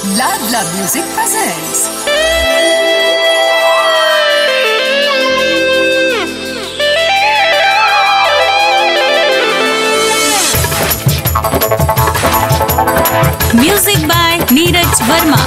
Ladla Music presents. Music by Neeraj Verma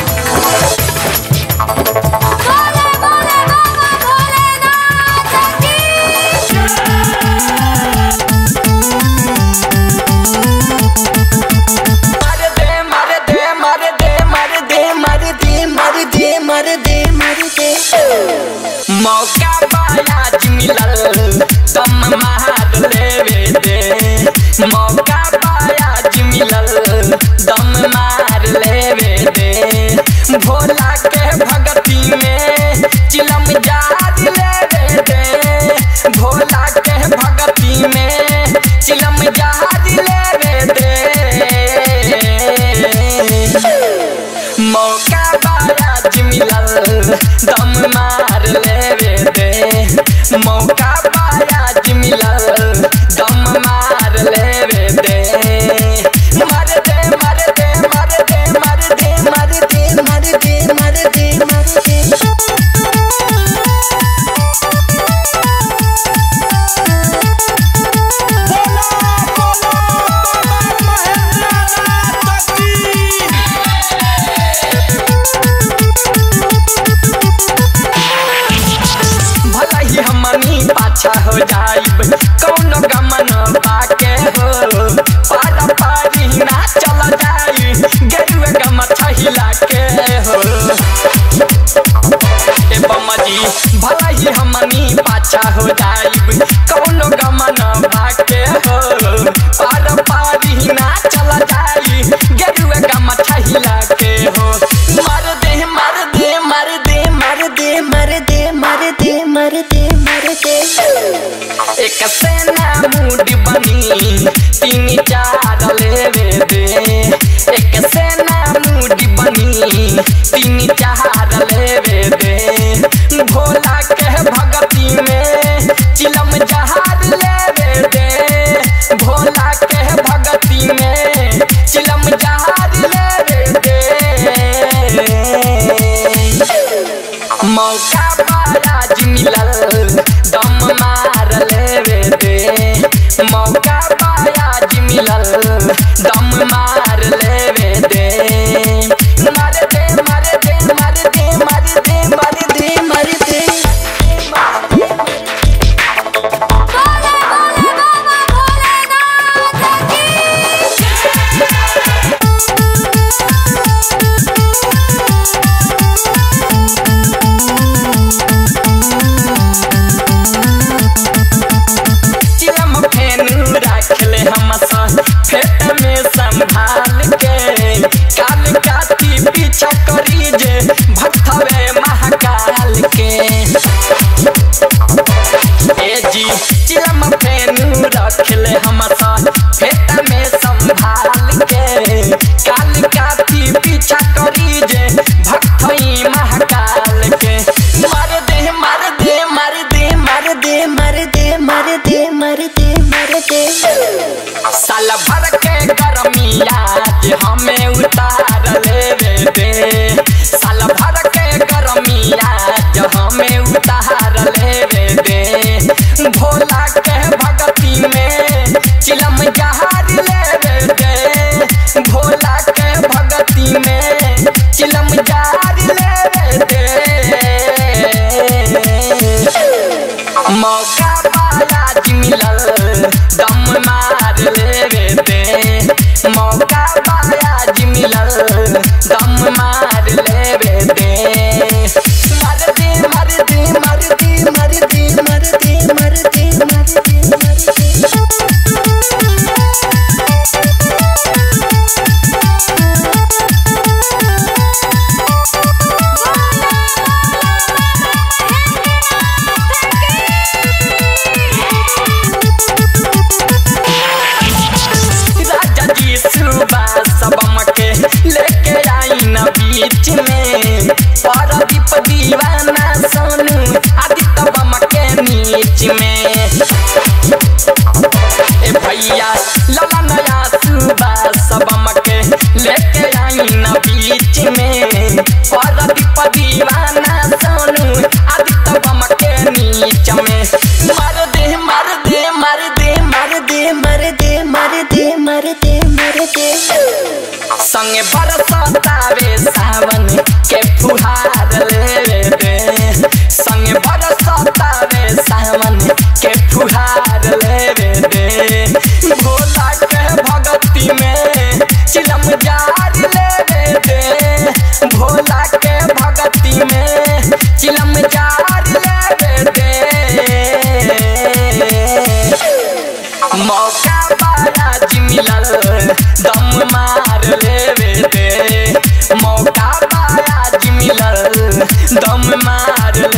मार दे मार दे मार दे मार दे मार दे मार दे मार दे मार दे मौका बायाज मिलल दम मार लेवे दे मौका बायाज मिलल दम मार लेवे दे भोला के भगती में चिलम जार लेवे दे भोला के भगती में चिलम जार लेवे दे मौका बायाज मिलल दम मार लेवे दे मौका बायाज मिलल दम मार लेवे दे मार दे मार दे मार दे मार दे मार दे मार दे मार दे मार दे भला ही हमनी पाछा हो जाइब कौनो गमन पाके हो पारा पारी ना चल जाई गेरुए गम छहिला के हो ए बमजी भला ही हमनी पाछा हो जाइब कौनो गमन पाके हो पारा पारी ना चल जाई गेरुए गम छहिला के हो मार दे मार दे मार दे मार दे मार दे मार दे मार दे मार दे एक सेना मूड बनी तीन चार लेवे दे एक सेना मूड बनी तीन चार लेवे दे भोला के भगती में चिलम जहार लेवे दे भोला के भगती में चिलम जहार लेवे दे मौका बाराज मिलल दम मार लेवे दे मौका बाराज मिलल दम मार लेवे दे मार दे मार दे मार दे मार दे मार दे मार दे चिलम फेनु राखले हम सन फेट में संभाल के काल काती पीछा करी जे भक्तवे महाकाल के ए जी चिलम फेनु रखले हम सन फेट में संभाल के काल काती पीछा करी जे भक्तई महाकाल के मार दे मार दे मार दे मार दे मार दे मार दे मार दे मार दे साल भर के गरमिया जे हमें उतार लेवे दे साल भर के गरमिया जे हमें उतार लेवे दे भोला के भगती में चिलम जहार लेवे दे भोला के भगती में चिलम जहार लेवे दे मौका बायाज मिलल दम मार लेवे दे मौका बायाज मिलल दम मार लेवे दे मार दे मार दे मार दे मार दे मार दे मार दे मार दे मार दे राजा जी सुबह सबम के लेके आई न बीच में परदीप दीवाना सोनू आदित्य बम के नीच में ए भैया लला नया सुबह सबम के लेके आई न बीच में और दीप दीवाना सोनू आदित्य बम के नीच में मार दे मार दे मार दे मार दे मार दे मार दे मार दे मार दे संगे बरसतावे सावन के फुहार ले दे संगे बरसतावे सावन के फुहार ले दे भोला के भगती में चिलम जार ले दे भोला के भगती में चिलम जार ले दे मौका बाराज मिलल दम मार लेवे दे मौका बाराज मिलल दम मार